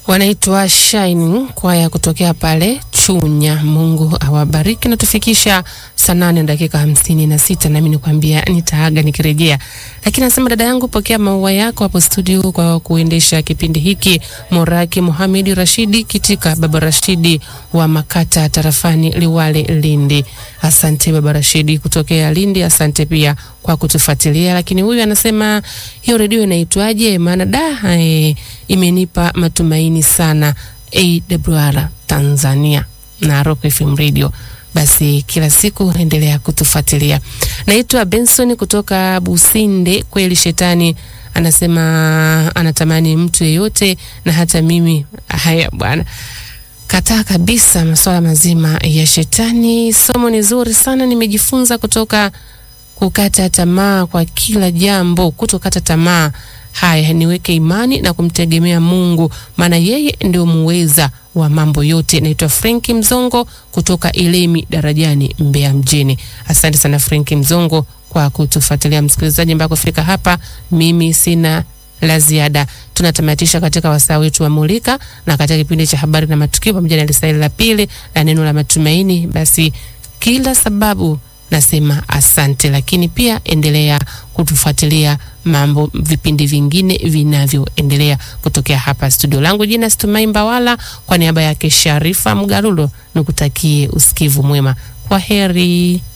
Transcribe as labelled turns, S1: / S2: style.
S1: wanaitwa Shining kwaya kutokea pale Chunya. Mungu awabariki na tufikisha saa nane na dakika hamsini na sita nami nikwambia nitaaga nikirejea, lakini nasema dada yangu, pokea maua yako hapo studio kwa kuendesha kipindi hiki. Moraki Muhamedi Rashidi Kitika, baba Rashidi wa Makata tarafani Liwale Lindi. Asante baba Rashidi kutokea Lindi, asante pia kwa kutufuatilia. Lakini huyu anasema hiyo redio inaitwaje? Maana da eh, imenipa matumaini sana. AWR Tanzania na Rock FM Radio. Basi kila siku endelea kutufuatilia. Naitwa Benson kutoka Businde. Kweli shetani anasema anatamani mtu yeyote na hata mimi. Haya bwana, kataa kabisa masuala mazima ya shetani. Somo ni zuri sana, nimejifunza kutoka kukata tamaa kwa kila jambo, kutokata tamaa. Haya, niweke imani na kumtegemea Mungu, maana yeye ndio muweza wa mambo yote. Naitwa Frenki Mzongo kutoka Ilemi Darajani, Mbeya mjini. Asante sana Frenki Mzongo kwa kutufuatilia msikilizaji, mpaka kufika hapa. Mimi sina la ziada. Tunatamatisha katika wasaa wetu wa Mulika na katika kipindi cha habari na matukio pamoja na lisaili la pili la neno la matumaini. Basi kila sababu nasema asante, lakini pia endelea kutufuatilia mambo vipindi vingine vinavyoendelea kutokea hapa studio langu. Jina Stumai Mbawala, kwa niaba yake Sharifa Mgarulo, nikutakie usikivu mwema. Kwa heri.